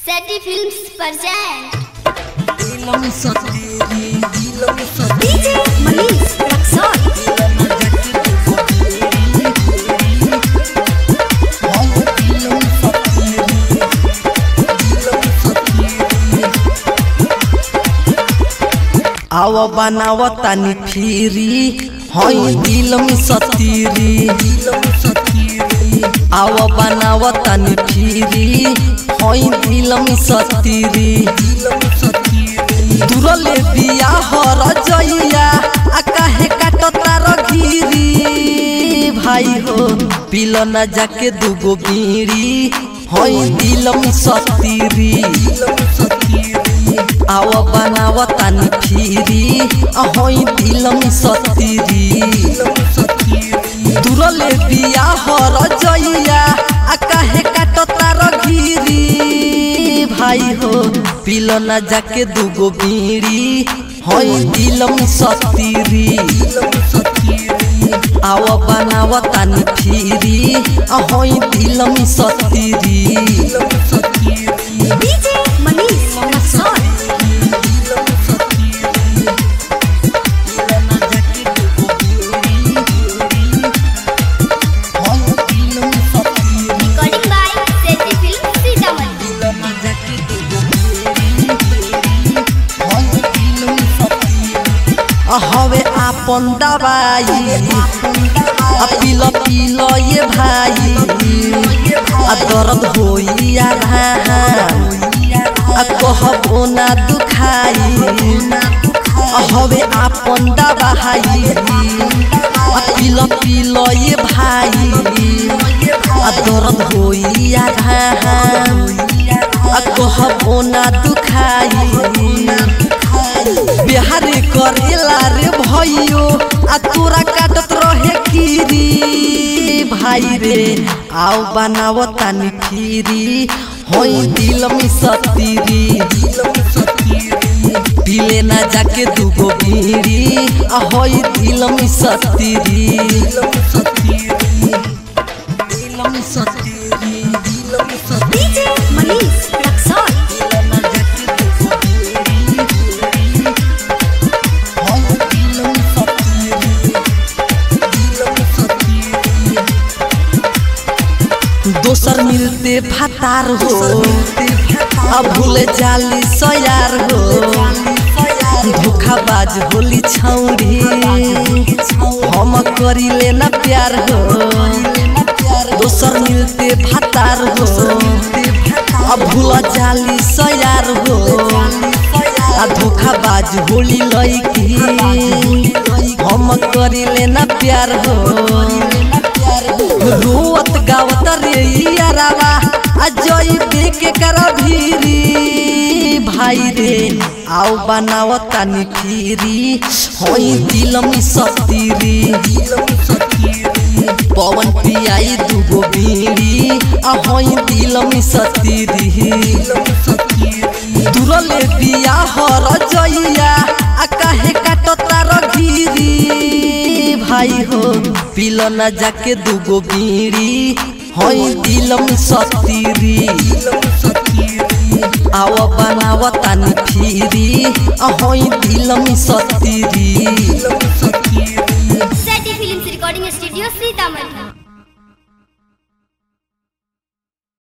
Seti Films present दिलम सतेरी दिलम सतेरी DJ Manish Raksol आव बनाव तानी फिरी हई दिलम सतीरी आव बनाव तानी फिरी हई दिलम सतीरी तुरले बिया हर जइया आ काहे काटता रघिरी भाई हो पिल न जाके दुगो बीड़ी हई दिलम सतीरी आव बनाव तानी फिरी आ हई दिलम सतीरी तुरले बिया हर जइया आ काहे काटता रघिरी भाई हो पिल न जाके दुगो बीड़ी हई दिलम सतीरी आव बनाव तानी फिरी आ हई दिलम सतीरी DJ Manish Raksol Recording by Seti Films Sitamarhi हवे आपन दवाई आ पिल पिल ये भाई आ दर्द होई आ आ कहबो ना दुखाई आ हवे आपन दवाई आ पिल पिल ये भाई आ दर्द होई आ आ कहबो ना दुखाई बिहार करेला रे भैयो आ तोरा काटत रहे कीरी भाई रे आओ बनाव तानी फिरी होई दिल में सतीरी पीले ना जाके दुगो बीड़ी आ होई दिल में सतीरी दिल में सतीरी दिल में सतीरी DJ Manish Raksol दोसर मिलते फतार हो अब भूले जाली सयार हो धोखाबाज होली छौरी हम करी लेना प्यार हो दोसर मिलते फतार हो अब भूल जाली सयार हो आ धोखाबाज होली लईकी हम करी लेना प्यार हो रोवत गावत रे यारावा आ जई देखे कर भीरी भाई रे आओ बनाव तानी फिरी होई दिल में सतीरी पवन पियाई दुगो बीड़ी आ होई दिल में सतीरी तुरले बिया हर जइया आ काहे काटता रघिरी भाई हो पिल न जाके दुगो बीड़ी हई दिल में सतीरी आव बनाव तानी फिरी आ हई दिल में सतीरी Seti Films Recording Studio Sitamarhi